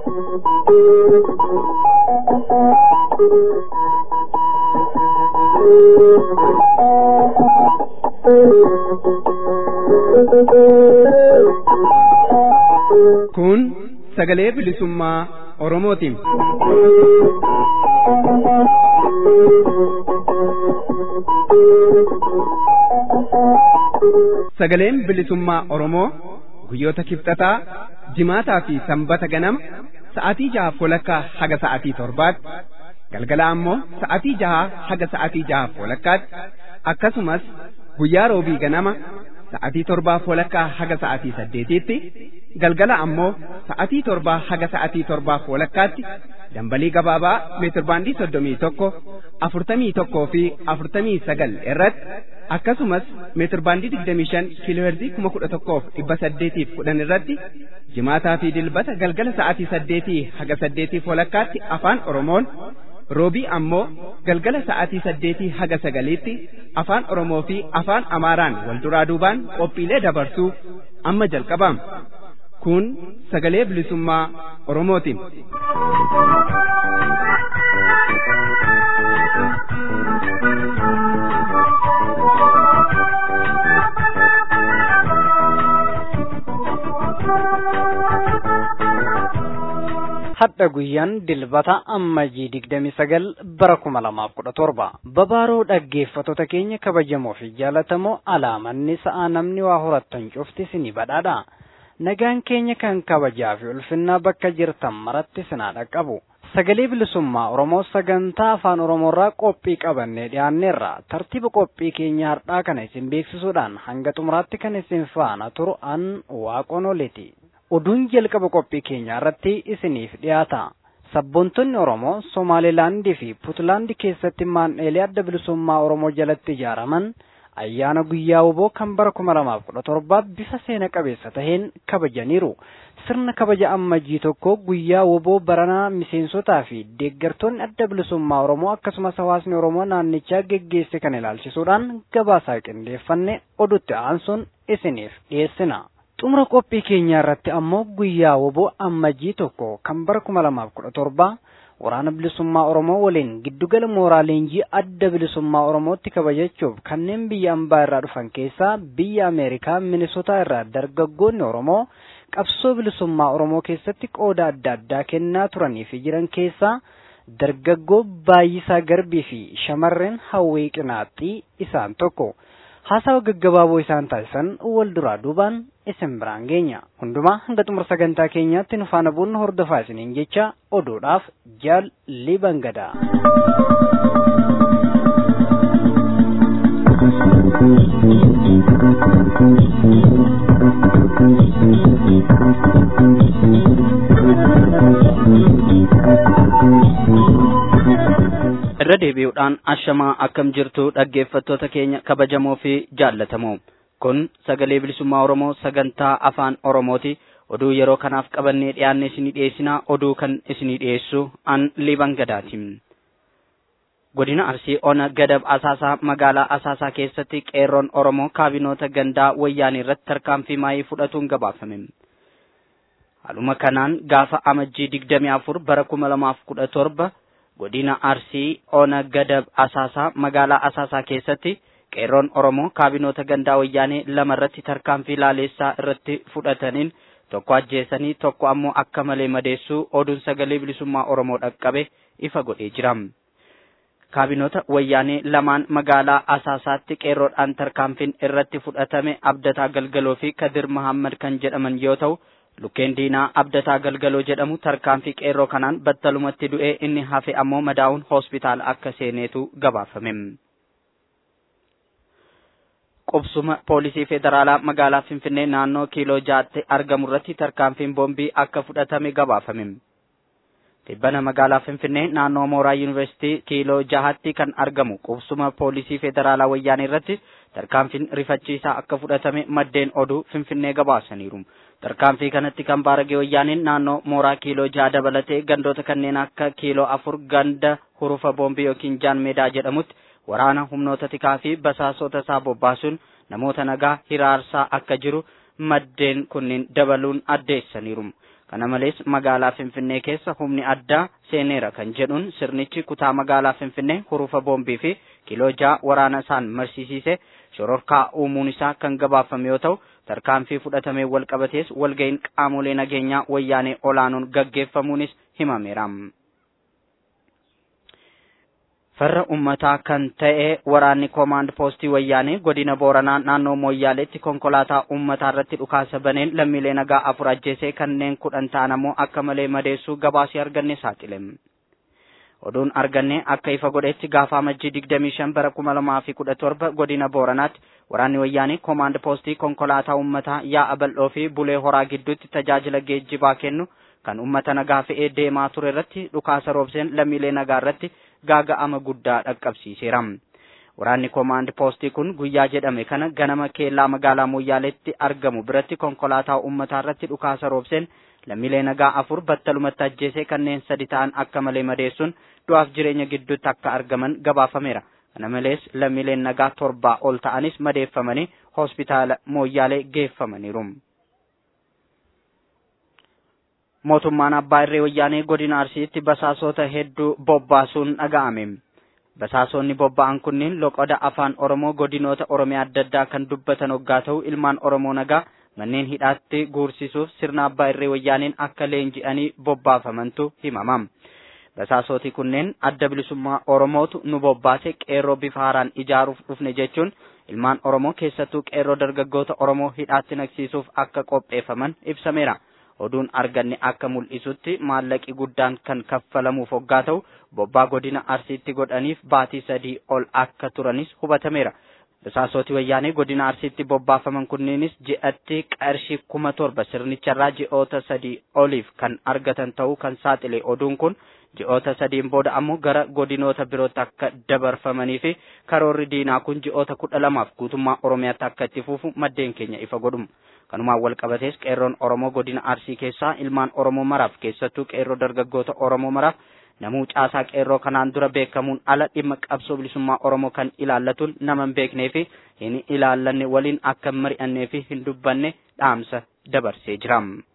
Kun sagalee bilisummaa Oromootiin. Sagaleen bilisummaa Oromoo guyyoota kibxataa jimaataa fi sanbata ganama sa'aatii jaha walakkaa haga sa'aatii torbaatti galgala ammoo sa'aatii jaha haga sa'aatii jaha walakkaatti akkasumas guyyaa roobii ganama sa'aatii torbaa walakkaa haga sa'aatii saddeetiitti galgala ammoo sa'aatii torbaa haga sa'aatii torbaa walakkaatti dambalii gabaabaa meetirbaandii soddomii tokko afurtamii tokkoo fi afurtamii sagal irratti akkasumas meetirbaandii digdamii shan kiilooherzii kuma kudha tokkoof dhibba saddeetiif kudhan irratti jimaataa fi dilbata galgala sa'aatii saddeetii haga saddeetiif walakkaatti afaan oromoon roobii ammoo galgala sa'aatii saddeetii haga sagaliitti afaan oromoo fi afaan amaaraan wal duraa duubaan qophiilee dabarsuu amma jalqabama kun sagalee bilisummaa oromootiin. hadha guyyaan dilbata ammajii digdami sagal bara kuma lamaaf kudha torba babaaroo dhaggeeffattoota keenya kabajamoo fi jaalatamoo alaamanni sa'aa namni waa horattan cufti sini badhaadha nagaan keenya kan kabajaa fi ulfinnaa bakka jirtan maratti sinaa dhaqqabu sagalee bilisummaa oromoo sagantaa afaan oromoorraa qophii qabannee dhiyaanneerra tartiiba qophii keenya har'aa kana isin beeksisuudhaan hanga xumuraatti kan isin faana turu an waaqoon oleeti oduun jalqaba qophii keenyaa irratti isiniif dhiyaata. Sabboontonni Oromoo Somaalilaandii fi Puutlaandii keessatti maandheelee adda bilisummaa Oromoo jalatti ijaaraman ayyaana guyyaa woboo kan bara kuma lamaaf kudha torbaa bifa seena qabeessa taheen kabajaniiru. Sirna kabaja ammajjii tokko guyyaa woboo baranaa miseensotaa fi deeggartoonni adda bilisummaa Oromoo akkasumas hawaasni Oromoo naannichaa geggeesse kan ilaalchisuudhaan gabaasaa qindeeffanne odutti aansuun isiniif dhiyeessina. xumura qophii keenyaa irratti ammoo guyyaa woboo ammajjii tokko kan bara kuma lamaaf kudha torbaa waraana bilisummaa oromoo waliin giddugala mooraa leenjii adda bilisummaa oromootti kabajachuuf kanneen biyya ambaa irraa dhufan keessaa biyya ameerikaa minisotaa irraa dargaggoonni oromoo qabsoo bilisummaa oromoo keessatti qooda adda addaa kennaa turanii fi jiran keessaa dargaggoo baay'isaa garbii fi shamarreen hawwii qinaaxxii isaan tokko. haasawa gaggabaaboo isaan taasisan wal duraa duubaan isin biraan geenya hundumaa hanga xumura sagantaa keenyaatti nu faana buunnu hordofaa isiniin jecha oduudhaaf jaal libangadaa. irra deebi'uudhaan ashamaa akkam jirtu dhaggeeffattoota keenya kabajamoo fi jaallatamoo kun sagalee bilisummaa oromoo sagantaa afaan oromooti oduu yeroo kanaaf qabannee dhiyaanne isinii dhiyeessinaa oduu kan isinii dhiyeessu an liban gadaati godina arsii ona gadab asaasaa magaalaa asaasaa keessatti qeerroon oromoo kaabinoota gandaa wayyaanii irratti tarkaanfii maayii fudhatuun gabaafame haaluma kanaan gaafa amajjii digdamii afur bara kuma lamaaf kudha torba godina arsii ona gadab asaasaa magaalaa asaasaa keessatti qeerroon oromoo kaabinoota gandaa wayyaanee lama irratti tarkaanfii laaleessaa irratti fudhataniin tokko ajjeesanii tokko ammoo akka malee madeessuu oduun sagalee bilisummaa oromoo dhaqqabe ifa godhee jira. kaabinoota wayyaanee lamaan magaalaa asaasaatti qeerroodhaan tarkaanfiin irratti fudhatame abdataa galgaloo fi kadir mahammad kan jedhaman yoo ta'u lukkeen diinaa abdataa galgaloo jedhamu tarkaanfii qeerroo kanaan battalumatti du'ee inni hafe ammoo madaa'uun hospitaala akka seeneetu gabaafame. qubsuma poolisii federaalaa magaalaa finfinnee naannoo kiiloo jaatti argamu irratti tarkaanfiin boombii akka fudhatame gabaafame. Tibbana magaalaa Finfinnee naannoo mooraa yuunivarsiitii kiiloo jahatti kan argamu qubsuma poolisii federaalaa wayyaanee irratti tarkaanfiin rifachiisaa akka fudhatame maddeen oduu Finfinnee gabaasaniiru. Tarkaanfii kanatti kan baaragee wayyaaneen naannoo mooraa kiiloo jaha dabalatee gandoota kanneen akka kiiloo afur ganda hurufa boombii yookiin jaan meedaa jedhamutti waraana humnoota tikaa fi basaasota isaa bobbaasuun namoota nagaa hiraarsaa akka jiru maddeen kunniin dabaluun addeessaniiru. kana malees magaalaa finfinnee keessa humni addaa seeneera kan jedhuun sirnichi kutaa magaalaa finfinnee hurufa boombii fi kiloo ja'a waraana isaan marsiisiise shororkaa uumuun isaa kan gabaafame yoo ta'u tarkaanfii fudhatamee wal qabatees walga'iin qaamolee nageenyaa wayyaanee olaanuun gaggeeffamuunis himameera. farra ummataa kan ta'e waraanni koomaand poostii wayyaanee godina booranaa naannoo mooyyaaleetti konkolaataa ummataa irratti dhukaasa baneen lammiilee nagaa afur ajjeesee kanneen kudhan ta'an ammoo akka malee madeessuu gabaasii arganne saaxile. oduun arganne akka ifa godhetti gaafa amajjii digdamii shan bara kuma lamaa fi kudha torba godina booranaatti waraanni wayyaanee koomaand poostii konkolaataa ummataa yaa'a bal'oo fi bulee horaa gidduutti tajaajila geejjibaa kennu kan ummata nagaa fe'ee deemaa ture irratti dhukaasa roobseen lammiilee nagaa irratti gaaga'ama guddaa dhaqqabsiiseera. Waraanni koomaand poostii kun guyyaa jedhame kana ganama keellaa magaalaa Mooyyaaleetti argamu biratti konkolaataa uummataa irratti dhukaasa roobseen lammiilee nagaa afur battalumatti ajjeesee kanneen sadi ta'an akka malee madeessuun du'aaf jireenya gidduutti akka argaman gabaafameera. Kana malees lammiileen nagaa torbaa ol ta'anis madeeffamanii hospitaala Mooyyaalee geeffamaniiru. mootummaan abbaa irree wayyaanee godina arsiitti basaasota hedduu bobbaasuun dhaga'ame. Basaasonni bobba'an kunniin loqoda afaan Oromoo godinoota Oromiyaa adda addaa kan dubbatan hoggaa ta'u ilmaan Oromoo nagaa manneen hidhaatti guursisuuf sirna abbaa irree wayyaaneen akka leenji'anii bobbaafamantu himama. Basaasoti kunneen adda bilisummaa Oromootu nu bobbaase qeerroo bifa haaraan ijaaruuf dhufne jechuun ilmaan Oromoo keessattuu qeerroo dargaggoota Oromoo hidhaatti naqsiisuuf akka qopheeffaman ibsameera. oduun arganne akka mul'isutti maallaqi guddaan kan kaffalamuuf hoggaa ta'u bobbaa godina arsiitti godhaniif baatii sadii ol akka turanis hubatameera. Basaasoti wayyaanee godina arsiitti bobbaafaman kunniinis ji'atti qarshii kuma torba sirnicharraa ji'oota sadii oliif kan argatan ta'uu kan saaxile oduun kun ji'oota sadiin booda ammoo gara godinoota birootti akka dabarfamanii fi karoorri diinaa kun ji'oota kudha lamaaf guutummaa Oromiyaatti akka itti fufu maddeen keenya ifa godhum. kanumaan wal qabatees qeerroon Oromoo godina Arsii keessaa ilmaan Oromoo maraaf keessattuu qeerroo dargaggoota Oromoo maraaf namuu caasaa qeerroo kanaan dura beekamuun ala dhimma qabsoo bilisummaa Oromoo kan ilaallatuun nama hin beeknee fi hin ilaallanne waliin akka hin mari'annee fi hin dubbanne dhaamsa dabarsee jira.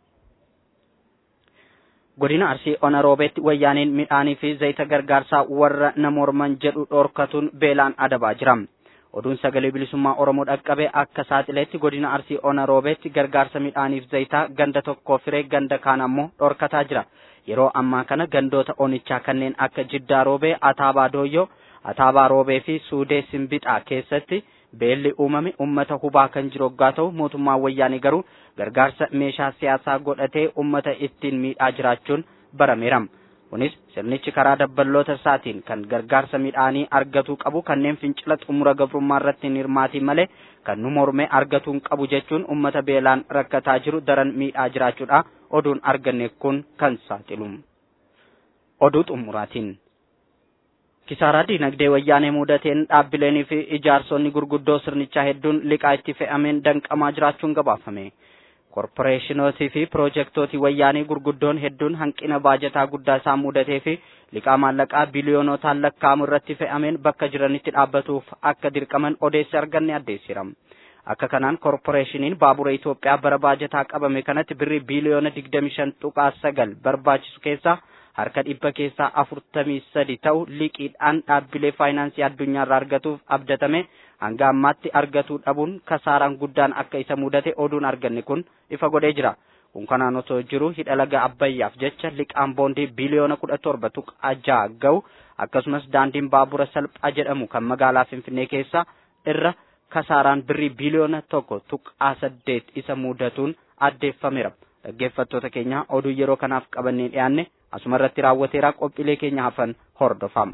Godina Arsii Ona Roobeetti wayyaaniin midhaanii fi zayita gargaarsaa warra namoorman jedhu dhoorkatuun beelaan adabaa jira. oduun sagalee bilisummaa oromoo dhaqqabe akka saaxileetti godina arsii ona roobeetti gargaarsa midhaaniif zayitaa ganda tokko firee ganda kaan ammoo dhorkataa jira yeroo ammaa kana gandoota onichaa kanneen akka jiddaa roobee ataabaa dooyyoo ataabaa roobee fi suudee simbixaa keessatti beelli uumame ummata hubaa kan jiru hoggaa ta'u mootummaan wayyaanii garuu gargaarsa meeshaa siyaasaa godhatee ummata ittiin miidhaa jiraachuun barameera. kunis sirnichi karaa dabballoota isaatiin kan gargaarsa midhaanii argatuu qabu kanneen fincila xumura gabrummaa irratti hin hirmaatiin malee kan nu mormee argatuu hin qabu jechuun ummata beelaan rakkataa jiru daran miidhaa jiraachuudha oduun arganne kun kan saaxilu. Oduu xumuraatiin. Kisaaraa diinagdee wayyaanee mudateen dhaabbileenii fi ijaarsonni gurguddoo sirnichaa hedduun liqaa itti fe'ameen danqamaa jiraachuun gabaafame. korporeeshinootii fi piroojektootii wayyaanii gurguddoon hedduun hanqina baajataa guddaa isaan mudatee fi liqaa maallaqaa biliyoonootaan lakkaa'amu irratti fe'ameen bakka jiranitti dhaabbatuuf akka dirqaman odeessi arganne addeessira. Akka kanaan korporeeshiniin baabura Itoophiyaa bara baajataa qabame kanatti birrii biliyoona digdami shan tuqaa sagal barbaachisu keessaa harka dhibba keessaa afurtamii sadi ta'u liqiidhaan dhaabbilee faayinaansii addunyaarraa argatuuf abdatame hanga ammaatti argatuu dhabuun kasaaraan guddaan akka isa mudate oduun arganne kun ifa godhee jira. Kun kanaan osoo jiru hidha laga Abbayyaaf jecha liqaan boondii biliyoona kudha torba tuqaa ja'a ga'u akkasumas daandiin baabura salphaa jedhamu kan magaalaa Finfinnee keessa irra kasaaraan birrii biliyoona tokko tuqaa saddeet isa mudatuun addeeffameera. Dhaggeeffattoota keenya oduu yeroo kanaaf qabannee dhiyaanne asuma irratti raawwateera qophiilee keenya hafan hordofama.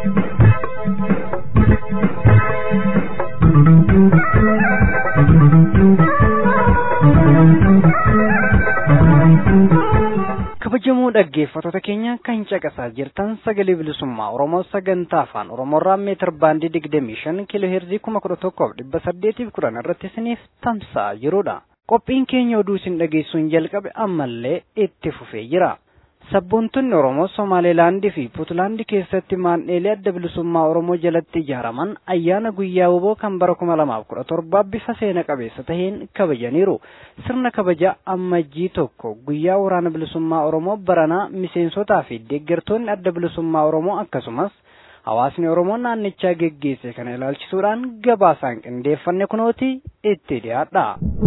kabajamoo dhaggeeffattoota keenya kan caqasaa jirtan sagalee bilisummaa oromoo sagantaa afaan oromoorraa meetir baandii digdamii shan kiiloo heerzii kuma kudha tokkoof dhibba saddeetiif kudhan irratti isiniif tamsa'aa jirudha qophiin keenya oduu isin dhageessuun jalqabe ammallee itti fufee jira Sabboontonni Oromoo Somaalilaandii fi Puutlaandii keessatti maandheelee adda bilisummaa Oromoo jalatti ijaaraman ayyaana guyyaa woboo kan bara kuma lamaaf kudha torbaa bifa seena qabeessa taheen kabajaniiru. Sirna kabaja ammajjii tokko guyyaa waraana bilisummaa Oromoo baranaa miseensotaa fi deeggartoonni adda bilisummaa Oromoo akkasumas hawaasni Oromoo naannichaa geggeesse kana ilaalchisuudhaan gabaasaan qindeeffanne kunooti itti dhiyaadha.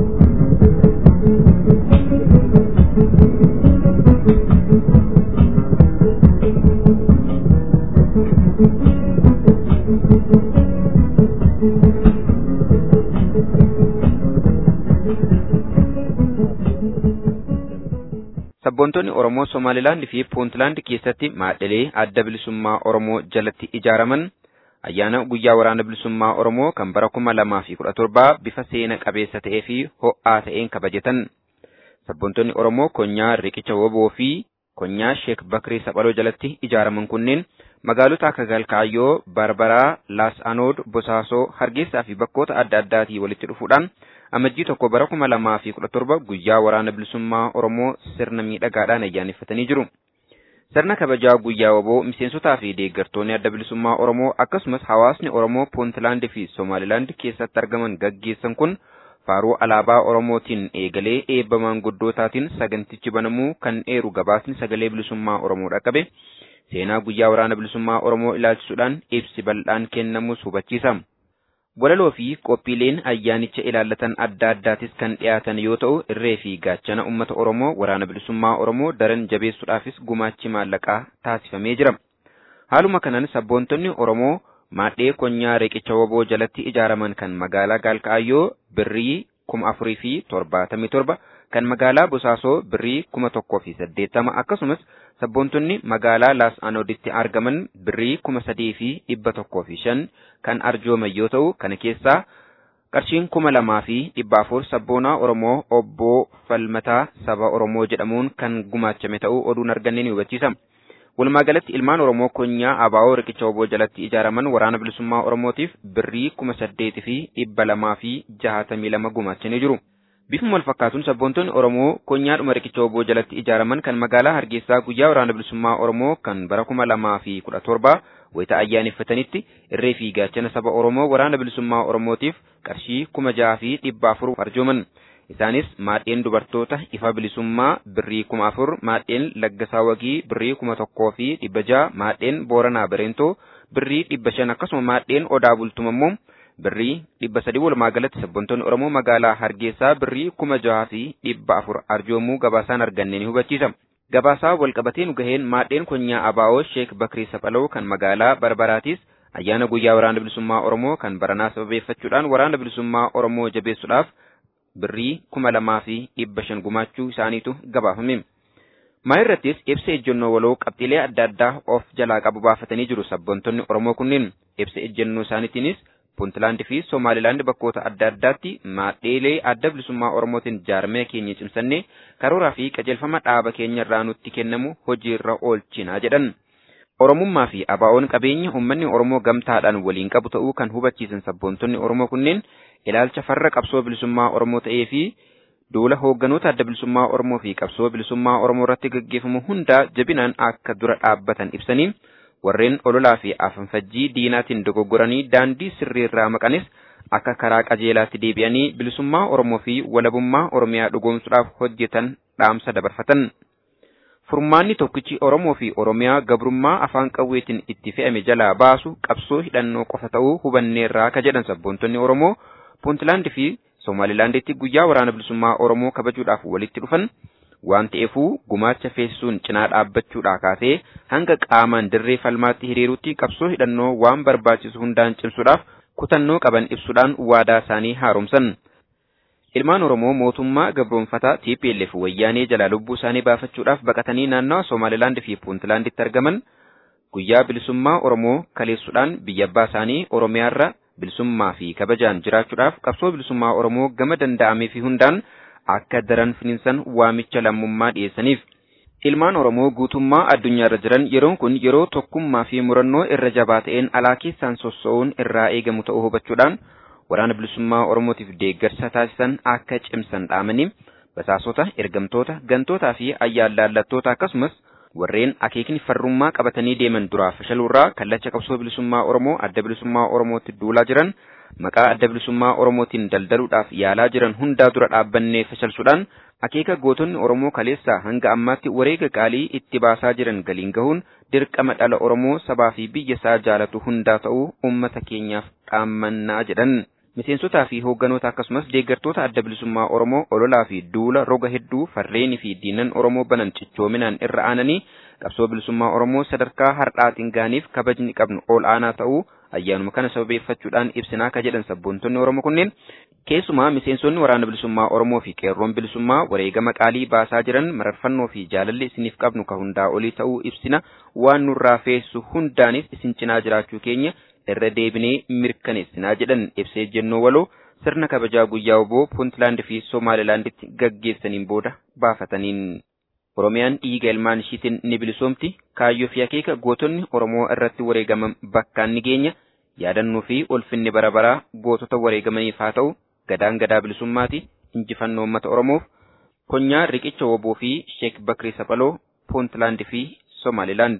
Sabboontonni Oromoo Somaalilaand fi Puuntlaand keessatti maadhilee adda bilisummaa Oromoo jalatti ijaaraman ayyaana guyyaa waraana bilisummaa Oromoo kan bara kuma lamaa fi kudha torbaa bifa seena qabeessa ta'ee fi ho'aa ta'een kabajatan. Sabboontonni Oromoo konyaa Riqicha Woboo fi konyaa Sheek Bakrii Saphaloo jalatti ijaaraman kunneen magaalota akka Galkaayyoo, Barbaraa, Laas Anood, Bosaasoo, Hargeysaa fi bakkoota adda addaatii walitti dhufuudhaan amajjii tokko bara kuma lamaa fi kudha torba guyyaa waraana bilisummaa Oromoo sirna miidhagaadhaan ayyaaneffatanii jiru. Sirna kabajaa guyyaa woboo miseensotaa fi deeggartoonni adda bilisummaa Oromoo akkasumas hawaasni Oromoo Puuntlaand fi Somaalilaand keessatti argaman gaggeessan kun faaruu alaabaa Oromootiin eegalee eebba maanguddootaatiin sagantichi banamuu kan eeru gabaasni sagalee bilisummaa Oromoo dhaqqabe seenaa guyyaa waraana bilisummaa Oromoo ilaalchisuudhaan ibsi bal'aan kennamus hubachiisa. Walaloo fi qophiileen ayyaanicha ilaallatan adda addaatis kan dhiyaatan yoo ta'u irree fi gaachana uummata Oromoo waraana bilisummaa Oromoo daran jabeessuudhaafis gumaachi maallaqaa taasifamee jira. Haaluma kanaan sabboontonni Oromoo maadhee konyaa Riqicha Woboo jalatti ijaaraman kan magaalaa Gaalkaayyoo birrii kuma afurii fi torbaatamii torba kan magaalaa Bosaasoo birrii kuma tokkoo fi saddeettama akkasumas sabboontonni magaalaa Laas Anooditti argaman birrii kuma sadii fi dhibba tokkoo fi shan kan arjooman yoo ta'u kana keessaa qarshiin kuma lamaa fi dhibba afur sabboonaa Oromoo obbo Falmataa saba Oromoo jedhamuun kan gumaachame ta'uu oduun arganne ni hubachiisa. Walumaa galatti ilmaan Oromoo konyaa Abaawoo Riqicha Woboo jalatti ijaaraman waraana bilisummaa Oromootiif birrii kuma saddeeti fi dhibba lamaa fi jahatamii lama gumaachanii jiru. Bifuma wal fakkaatuun sabboontonni Oromoo konyaadhuma Riqicha Woboo jalatti ijaaraman kan magaalaa Hargeysaa guyyaa waraana bilisummaa Oromoo kan bara kuma lamaa fi kudha torbaa wayita ayyaaneffatanitti irree fi gaachana saba Oromoo waraana bilisummaa Oromootiif qarshii kuma jaha fi dhibba afur arjooman. Isaanis maadheen dubartoota ifa bilisummaa birrii kuma afur, maadheen laggasaa wagii birrii kuma tokkoo fi dhibba jaha, maadheen booranaa bareentoo birrii dhibba shan akkasuma maadheen odaa bultuma immoo birrii dhibba sadii walumaa galatti sabboontonni Oromoo magaalaa Hargeysaa birrii kuma jaha fi dhibba afur arjoomuu gabaasaan arganne ni hubachiisa. Gabaasaa walqabatee nu gaheen maadheen konyaa Abaawoo Sheek Bakrii Saphaloo kan magaalaa Barbaraatis ayyaana guyyaa waraana bilisummaa Oromoo kan baranaa sababeeffachuudhaan waraana bilisummaa Oromoo jabeessuudhaaf birrii kuma lamaa fi dhibba shan gumaachuu isaaniitu gabaafame. Maa irrattis ibsa ejjennoo waloo qabxiilee adda addaa of jalaa qabu baafatanii jiru sabboontonni Oromoo kunneen ibsa ejjennoo isaaniitiinis Puuntlaand fi Somaalilaand bakkoota adda addaatti maadheelee adda bilisummaa Oromootiin jaarmee keenya cimsannee karooraa fi qajeelfama dhaaba keenya irraa nutti kennamu hojiirra oolchinaa jedhan. Oromummaa fi abaa'oon qabeenya uummanni Oromoo gamtaadhaan waliin qabu ta'uu kan hubachiisan sabboontonni Oromoo kunneen ilaalcha farra qabsoo bilisummaa Oromoo ta'ee fi duula hoogganoota adda bilisummaa Oromoo fi qabsoo bilisummaa Oromoo irratti gaggeeffamu hundaa jabinaan akka dura dhaabbatan ibsanii warreen ololaa fi afanfajjii diinaatiin dogoggoranii daandii sirriirraa maqanis akka karaa qajeelaatti deebi'anii bilisummaa Oromoo fi walabummaa Oromiyaa dhugoomsuudhaaf hojjetan dhaamsa dabarfatan. Furmaanni tokkichi Oromoo fi Oromiyaa gabrummaa afaan qawweetiin itti fe'ame jalaa baasu qabsoo hidhannoo qofa ta'uu hubanneerraa ka jedhan sabboontonni Oromoo Puuntlaand fi Somaalilaanditti guyyaa waraana bilisummaa Oromoo kabajuudhaaf walitti dhufan waan ta'eefuu gumaacha feesisuun cinaa dhaabbachuudhaa kaasee hanga qaamaan dirree falmaatti hiriirutti qabsoo hidhannoo waan barbaachisu hundaan cimsuudhaaf kutannoo qaban ibsuudhaan waadaa isaanii haaromsan. Ilmaan Oromoo mootummaa gabroonfataa TPLF wayyaanee jalaa lubbuu isaanii baafachuudhaaf baqatanii naannawa Somaalilaand fi Puuntlaanditti argaman guyyaa bilisummaa Oromoo kaleessuudhaan biyya abbaa isaanii Oromiyaarra bilisummaa fi kabajaan jiraachuudhaaf qabsoo bilisummaa Oromoo gama danda'amee fi hundaan akka daran finiinsan waamicha lammummaa dhiyeessaniif. Ilmaan Oromoo guutummaa addunyaarra jiran yeroon kun yeroo tokkummaa fi murannoo irra jabaa ta'een alaa keessaan sossoo'uun irraa eegamu ta'uu hubachuudhaan waraana bilisummaa Oromootiif deeggarsa taasisan akka cimsan dhaamanii basaasota, ergamtoota, gantootaa fi ayyaalaallattoota akkasumas warreen akeekni farrummaa qabatanii deeman duraa fashaluurraa kallacha qabsoo bilisummaa Oromoo adda bilisummaa Oromootti duulaa jiran maqaa adda bilisummaa Oromootiin daldaluudhaaf yaalaa jiran hundaa dura dhaabbannee fashalsuudhaan akeeka gootonni Oromoo kaleessaa hanga ammaatti wareega qaalii itti baasaa jiran galiin gahuun dirqama dhala Oromoo sabaa fi biyya isaa jaalatu hundaa ta'uu uummata keenyaaf dhaammannaa jedhan. Miseensotaa fi hoogganoota akkasumas deeggartoota adda bilisummaa Oromoo ololaa fi duula roga hedduu farreenii fi diinan Oromoo banan cichoominaan irra aananii qabsoo bilisummaa Oromoo sadarkaa har'aatiin gaaniif kabajni qabnu ol aanaa ta'uu ayyaanuma kana sababeeffachuudhaan ibsinaa ka jedhan sabboontonni Oromoo kunneen keessumaa miseensonni waraana bilisummaa Oromoo fi qeerroon bilisummaa wareegama qaalii baasaa jiran mararfannoo fi jaalalli isiniif qabnu ka hundaa olii ta'uu ibsina waan nurraa feessu hundaanis isin cinaa jiraachuu keenya irra deebinee mirkaneessinaa jedhan ibsee jennoo waloo sirna kabajaa guyyaa oboo puuntlaand fi somaalilaanditti gaggeessaniin booda baafataniin. Oromiyaan dhiiga ilmaan ishiitiin ni bilisoomti kaayyoo fi akeeka gootonni Oromoo irratti wareegaman bakkaan ni geenya yaadannoo fi ulfinni bara baraa gootota wareegamaniif haa ta'u gadaan gadaa bilisummaati injifannoo uummata Oromoof konyaa riqicha woboo fi Sheek Bakrii Saphaloo puuntlaand fi somaalilaand.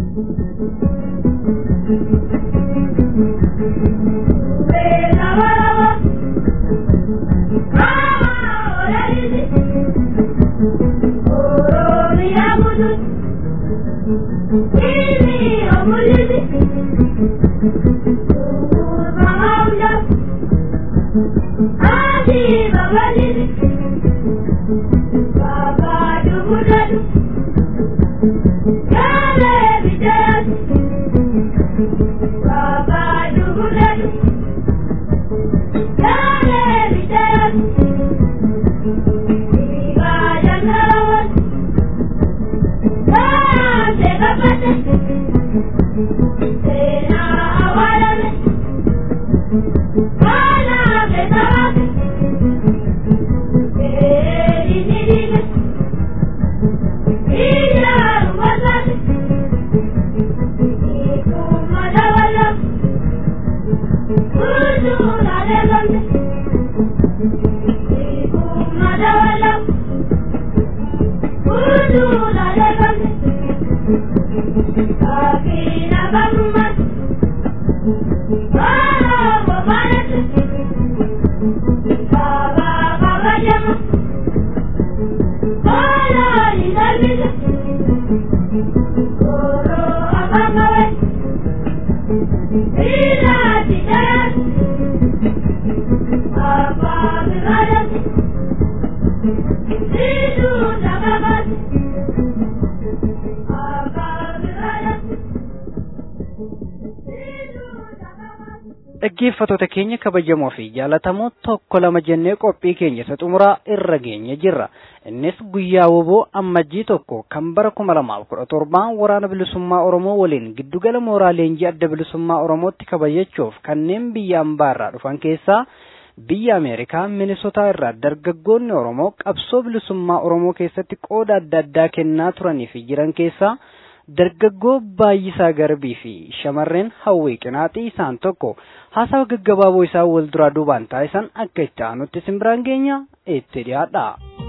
dhaggeeffatoota keenya kabajamoo fi jaalatamoo tokko lama jennee qophii keenya isa xumuraa irra geenye jirra innis guyyaa woboo ammajjii tokko kan bara kuma lamaaf kudha torbaan waraana bilisummaa oromoo waliin giddugala mooraa leenjii adda bilisummaa oromootti kabajachuuf kanneen biyya ambaarraa dhufan keessaa biyya ameerikaa minisotaa irraa dargaggoonni oromoo qabsoo bilisummaa oromoo keessatti qooda adda addaa kennaa turanii fi jiran keessaa dargaggoo baay'isaa garbii fi shamarreen hawwii qinaaxii isaan tokko haasawa gaggabaaboo isaa wal duraa duubaan taasisan akka itti aanutti simbiraan keenya itti dhiyaadha.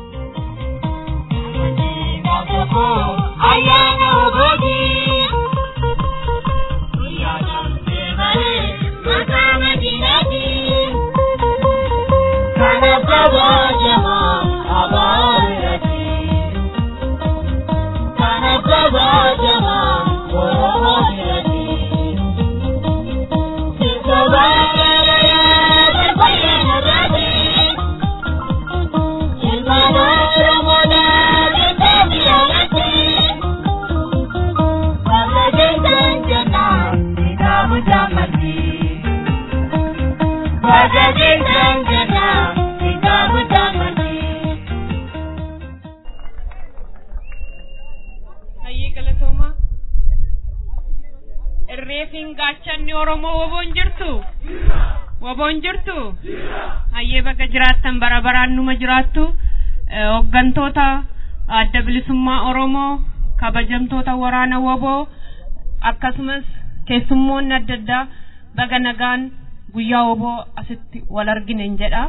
Ayyaana ogooti. Guyyaa dhabdee malee maqaa madiinaati. Kanaaf kabajamaa abaarratti. Kanaaf kabajamaa Oromoo biratti. Sirba baay'ee barbaadee narraati. Ilmaan Oromoodhaa jettee biyyaatti. Bakka keessan jennaan kitaabu jaammatti. Bakka keessan jennaan kitaabu jaammatti. Hayyee galatoomaa. Irreefiin gaachanni Oromoo woboon jirtu? Woboon jirtu? Hayyee bakka jiraattan bara baraan numa jiraattu. Eh, Hooggantoota adda bilisummaa Oromoo, kabajamtoota waraana woboo, akkasumas keessummoonni adda addaa baga nagaan guyyaa woboo asitti wal arginen jedha.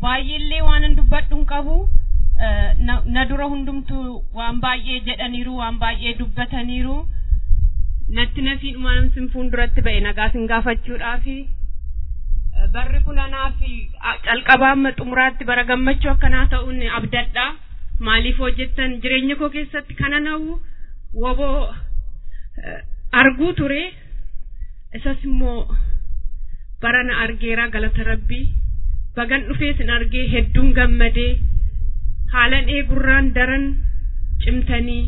baay'eellee waan hin dubbadhu hin qabu na dura hundumtu waan baay'ee jedhaniiru waan baay'ee dubbataniiru natti nafiidhuma namsin fuulduratti ba'e nagaa sin gaafachuudhaafi barri kun anaaf calqabaa amma xumuraatti bara gammachuu akkanaa ta'uun abdadha maaliif hojjettan jireenya koo keessatti kana na'u woboo arguu ture isas immoo barana argeera galata rabbii bagan dhufee sin argee hedduun gammadee haalan eegurraan daran cimtanii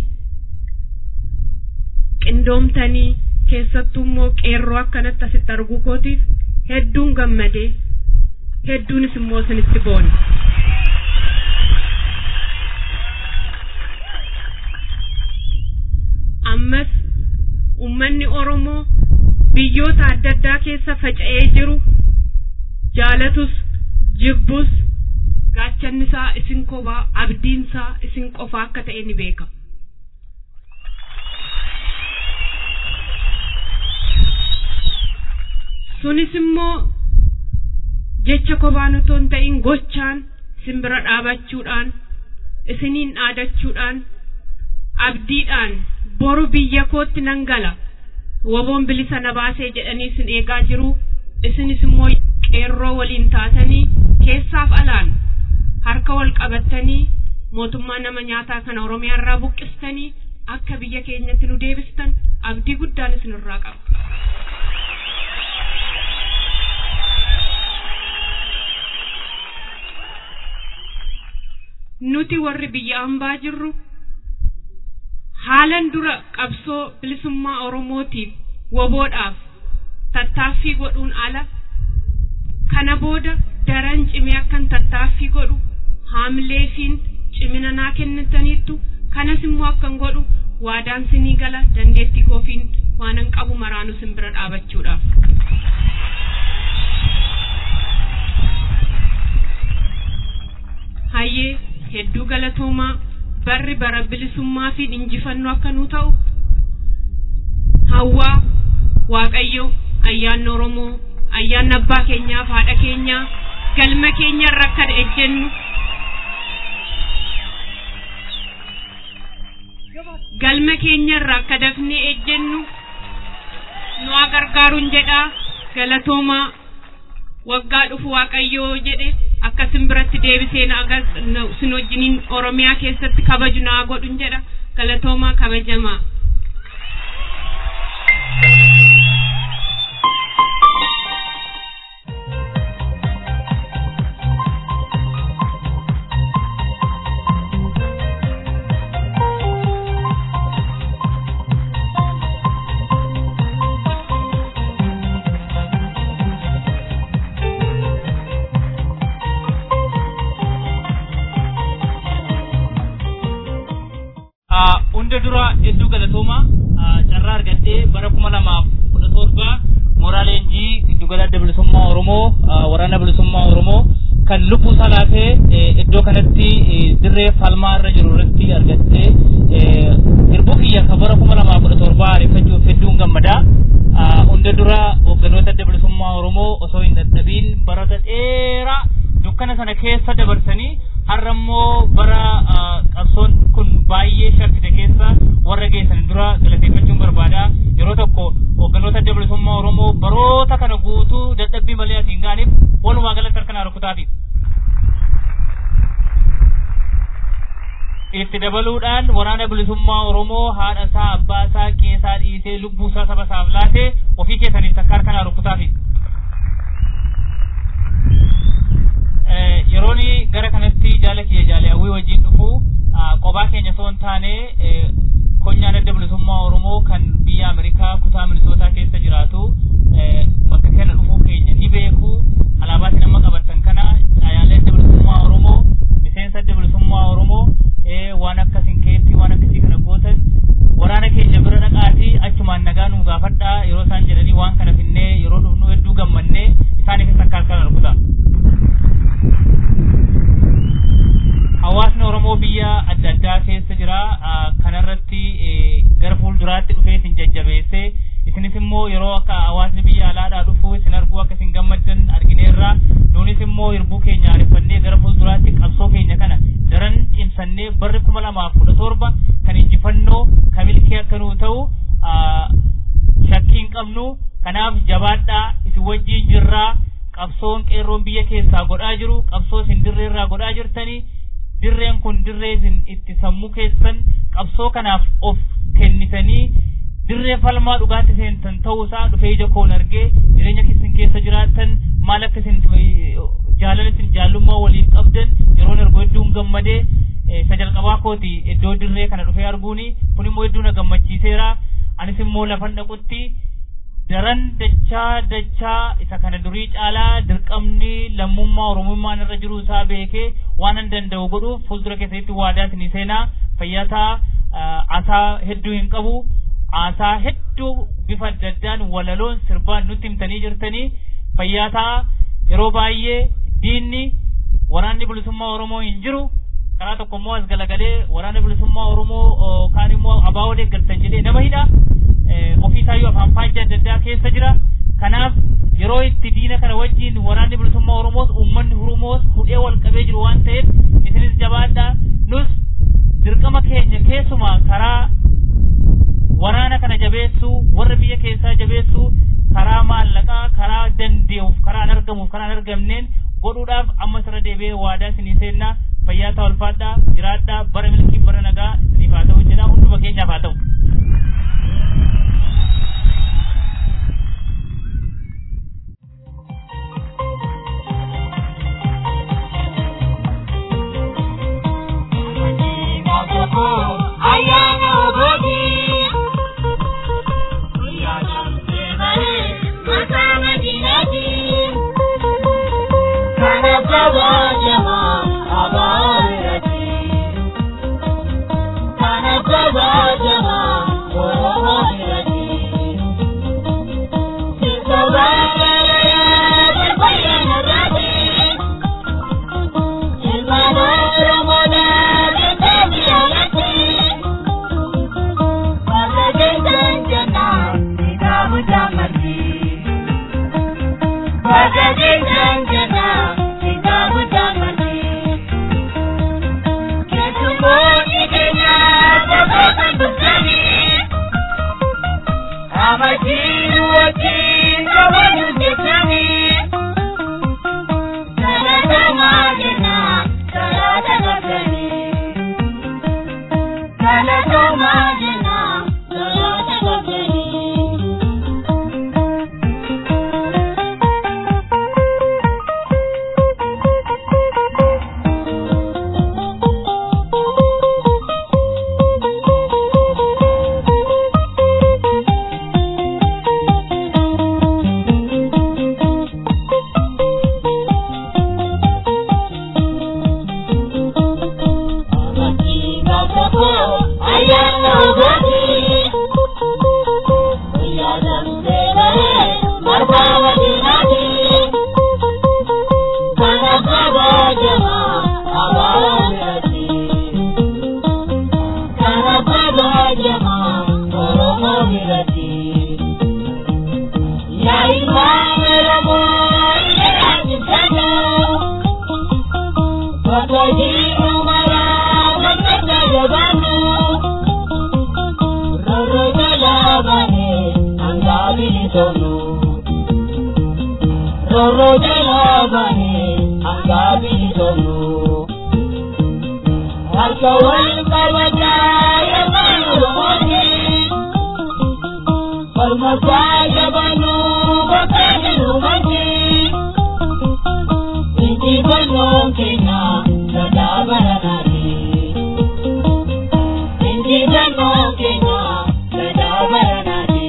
qindoomtanii keessattuu immoo qeerroo akkanatti asitti arguu kootiif hedduun gammadee hedduunis immoo isinitti boone. ammas ummanni oromoo biyyoota adda addaa keessa faca'ee jiru jaalatus jibbus gaachannisaa isin kophaa abdiinsaa isin qofaa akka ta'e ni beekama. sunis immoo jecha kophaan otoo hin ta'in gochaan isin bira dhaabachuudhaan isiniin dhaadachuudhaan abdiidhaan boru biyya kootti nan gala woboon bilisa na baasee jedhanii isin eegaa jiru isinis immoo qeerroo waliin taatanii keessaaf alaan harka wal qabattanii mootummaa nama nyaataa kana oromiyaa irraa buqqistanii akka biyya keenyatti nu deebistan abdii guddaan isinirraa qaba. nuti warri biyya hambaa jirru haalan dura qabsoo bilisummaa oromootiif woboodhaaf tattaaffii godhuun ala kana booda daran cimee akkan tattaaffii godhu haamleefiin cimina naa kennitaniittu kanas immoo akkan godhu waadaan sinii gala dandeettii koofiin waanan qabu maraanu sin bira dhaabachuudhaaf. hayyee hedduu galatoomaa barri bara bilisummaa fi injifannoo akka nuu ta'u hawwaa waaqayyo ayyaanni oromoo ayyaanni abbaa keenyaaf haadha keenyaa galma keenya irra akka ejjennu galma keenya irra akka dafnee ejjennu nu gargaaruun jedhaa galatoomaa waggaa dhufu waaqayyoo jedhe akkasin biratti deebisee na agar sin wajjiniin oromiyaa keessatti kabaju naa godhun jedha galatoomaa kabajamaa. hunda dura hedduu galatooma carraa argadhee bara kuma lamaaf kudha torba mooraa leenjii giddugala adda bilisummaa oromoo waraana bilisummaa oromoo kan lubbuu salaatee iddoo kanatti dirree falmaa irra jiru irratti argattee hirbuu kiyya kan bara kuma lamaaf kudha torbaa ariifachuuf hedduun gammadaa hunda dura hoogganoota adda bilisummaa oromoo osoo hin dadhabiin baroota dheeraa dukkana sana keessa dabarsanii har'a immoo bara qabsoon kun baay'ee shakkite keessa warra geessan dura galateeffachuun barbaada yeroo tokko hoogganoota adda bilisummaa oromoo baroota kana guutuu dadhabbii malee asiin gaaniif walumaa galatti harka rukutaati. itti dabaluudhaan waraana bilisummaa oromoo haadha isaa abbaa isaa qeesaa dhiisee lubbuu isaa saba isaaf laatee ofii keessaniif takka harka rukutaafi. yeroon gara kanatti jaala kiyya jaala hawwii wajjin dhufu qophaa keenya osoo hin taane konyaan adda bilisummaa oromoo kan biyya Ameerikaa kutaa minisootaa keessa jiraatu bakka kana dhufuu keenya ni beeku alaabaatiin amma qabattan kana caayaalee adda bilisummaa oromoo miseensa adda bilisummaa oromoo waan akka sinkeetti waan akkasii kana gootan waraana keenya bira dhaqaatii achumaan nagaa nuu gaafadhaa yeroo isaan jedhanii waan kana finnee yeroo dhufnu hedduu gammannee isaaniifis akka harkaan arkuta. hawaasni oromoo biyya adda addaa keessa jira kanarratti gara fuulduraatti dhufee isin jajjabeesse isinis immoo yeroo akka hawaasni biyya alaadhaa dhufu isin arguu akka isin gammaddan argineerra nuunis immoo hirbuu keenya aareffannee gara jennee barri kuma lamaaf kudha torba kan injifannoo kan milkii akka nuu ta'u shakkiin qabnu kanaaf jabaadhaa isin wajjiin jirraa qabsoon qeerroon biyya keessaa godhaa jiru qabsoo isin dirreerraa godhaa jirtanii dirreen kun dirree isin itti sammuu keessan qabsoo kanaaf of kennitanii dirree falmaa dhugaatti seentan ta'uusaa dhufee ija koon argee jireenya keessan keessa jiraattan maal akka isin jaalala isin jaallummaa waliif qabdan yeroon argu hedduun gammadee isa jalqabaa kooti iddoo dirree kana dhufee arguuni kun immoo hedduu na gammachiiseera anis immoo lafan dhaqutti daran dachaa dachaa isa kana durii caalaa dirqamni lammummaa oromummaan irra jiru isaa beekee waan an danda'u godhuuf fuuldura keessatti waadaa isinii seenaa fayyataa asaa hedduu hin qabu aasaa hedduu bifa adda addaan walaloon sirbaan nutti himtanii jirtanii fayyataa yeroo baay'ee diinni waraanni bilisummaa oromoo hin jiru karaa tokko immoo as galagalee waraana bilisummaa oromoo kaan immoo abaa'oo deeggartan jedhee nama hidha ofiisaayyuu afaan faajja adda addaa keessa jira kanaaf yeroo itti diina kana wajjin waraanni bilisummaa oromoos uummanni oromoos hudhee wal qabee jiru waan ta'eef isinis jabaadhaa nus dirqama keenya keessumaa karaa waraana kana jabeessuu warra biyya keessaa jabeessuu karaa maallaqaa karaa dandeessuuf karaa argamuuf karaa argamneen godhuudhaaf ammas irra deebi'ee waadaa isinii seennaa fayyaa ta'aa ulfaadhaa jiraadhaa bara milkii bara nagaa isiniif haa ta'u jedha hunduma keenyaaf haa ta'u. Ayana obodi Uyana mtevare Masama dinati Kana baba jama Abairati Kana baba jama Oromoirati Sisabana ya Bayana rati Ilmano Ramona Getabi alati Roro jalabane angabi tolu Harka wal kabata ya manu moji Farmasa ya banu bakani rumaji Inti banu kena sada baranari Inti banu kena sada baranari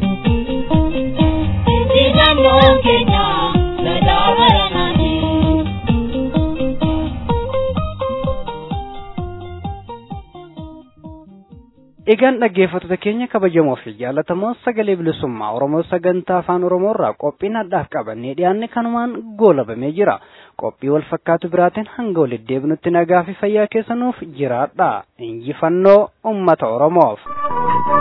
Inti banu kena sada baranari Egaan dhaggeeffattoota keenya kabajamoo fi jaallatamoo sagalee bilisummaa Oromoo sagantaa afaan Oromoo irraa qophiin addaaf qabannee dhiyaanne kanumaan goolabamee jira. Qophii wal fakkaatu biraatiin hanga walitti deebinutti nagaa fi fayyaa keessanuuf jiraadha. Injifannoo uummata Oromoof.